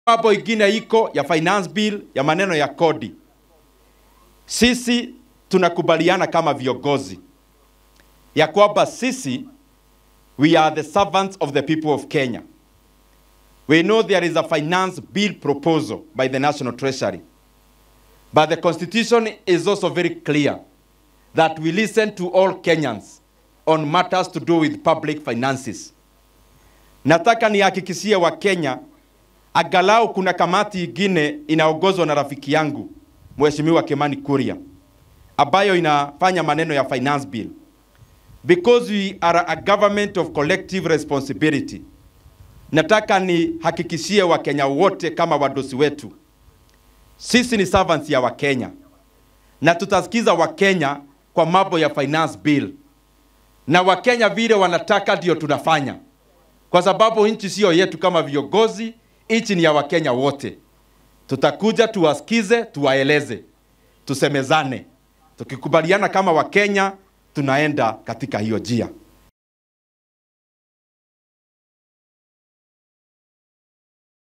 mambo ingine iko ya finance bill ya maneno ya kodi. Sisi tunakubaliana kama viongozi ya kwamba sisi we are the servants of the people of Kenya. We know there is a finance bill proposal by the National Treasury. But the constitution is also very clear that we listen to all Kenyans on matters to do with public finances. Nataka nihakikishie wa Kenya angalau kuna kamati ingine inaongozwa na rafiki yangu Mheshimiwa Kimani Kuria ambayo inafanya maneno ya finance bill because we are a government of collective responsibility. Nataka nihakikishie Wakenya wote kama wadosi wetu, sisi ni servants ya Wakenya na tutasikiza Wakenya kwa mambo ya finance bill, na Wakenya vile wanataka ndio tunafanya, kwa sababu nchi sio yetu kama viongozi, nchi ni ya Wakenya wote. Tutakuja tuwasikize, tuwaeleze, tusemezane, tukikubaliana kama Wakenya tunaenda katika hiyo njia.